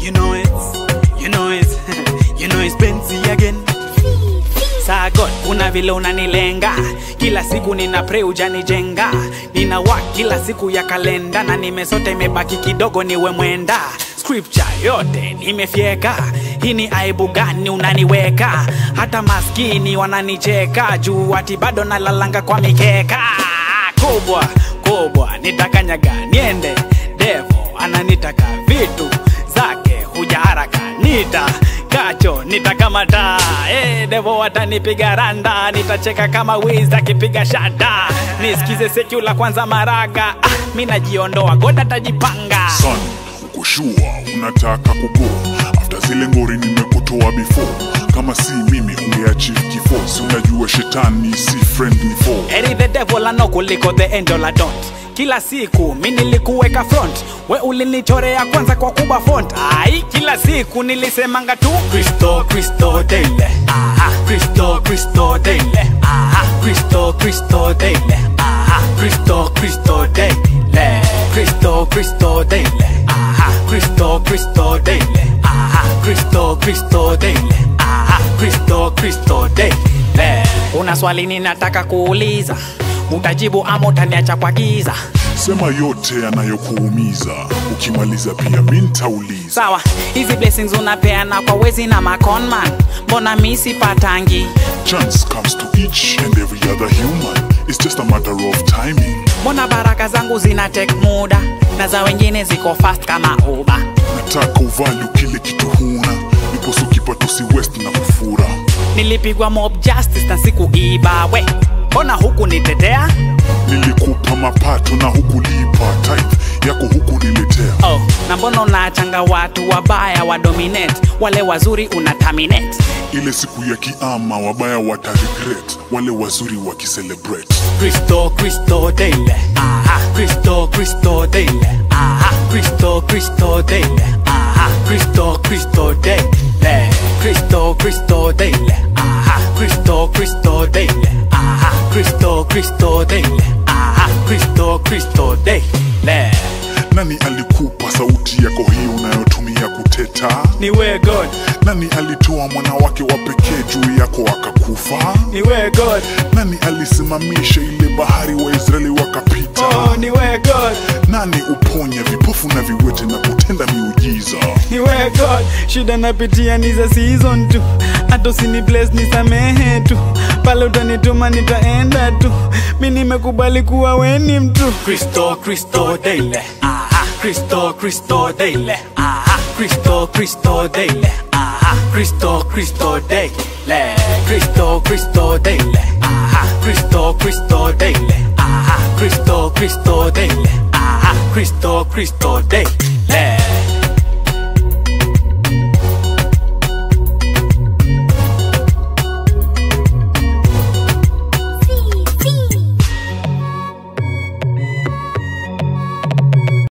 You know it's, you know it's, you know it's Benzi again. Sagot, kuna vile unanilenga kila siku nina pray ujanijenga nina work kila siku ya kalenda na nimesota imebaki kidogo niwe mwenda scripture yote nimefyeka hii ni aibu gani unaniweka hata maskini wananicheka juu ati bado nalalanga kwa mikeka kubwa kubwa nitakanyaga niende devo ananitaka vitu zake huja haraka nita kacho nitakamata hey, devo watanipiga randa nitacheka kama wiz akipiga shada nisikize sekula kwanza maraga ah, mi najiondoa goda tajipanga son uko shua unataka kugo after zile ngori nimekutoa before kama si mimi ungeachieve kifo si unajua shetani si friend ni foe Eri the devil ano kuliko the angel I don't kila siku mi nilikuweka front we ulinichorea kwanza kwa kuba font ai kila siku nilisemanga tu kristo kristo daily aha kristo kristo daily aha kristo kristo daily aha kristo kristo daily kristo kristo daily aha kristo kristo daily aha kristo kristo daily aha kristo kristo daily una swali ninataka kuuliza utajibu ama utaniacha kwa giza sema yote yanayokuumiza ukimaliza pia mi ntauliza sawa hizi blessings unapeana kwa wezi na maconman mbona mi sipatangi chance comes to each and every other human it's just a matter of timing mbona baraka zangu zina tek muda na za wengine ziko fast kama uba nataka uvalu kile kitu huna niposo kipato si west na kufura nilipigwa mob justice na sikuiba we mbona huku nitetea nilikupa mapato na hukulipa tithe yako hukuniletea oh, na mbona unaachanga watu wabaya wa dominate wale wazuri una terminate ile siku ya kiama wabaya wata regret wale wazuri wakicelebrate Cristo, Cristo daily. Aha, Cristo, Cristo daily. Aha, Cristo, Cristo daily. Aha, Cristo, Cristo daily. Cristo, Cristo daily. Aha, Cristo, Cristo daily. Aha, Cristo, Cristo daily. Aha, Cristo, Cristo daily. nani alikupa sauti yako hii unayotumia kuteta Ni we God, nani alitoa mwana wake wa pekee juu yako akakufa ni we God, nani alisimamisha ile bahari wa israeli wakapita oh, ni we God, nani uponya vipofu na viwete na kutenda miujiza ni we God. Shida napitia ni za season tu, hata usini bless nisamehe tu, pale utanituma nitaenda tu, mi nimekubali kuwa weni mtu. Kristo, Kristo daily, aha, Kristo, Kristo daily, aha, Kristo, Kristo daily, aha, Kristo, Kristo daily, Kristo, Kristo daily, aha, Kristo, Kristo daily, aha, Kristo, Kristo daily, aha, Kristo, Kristo daily.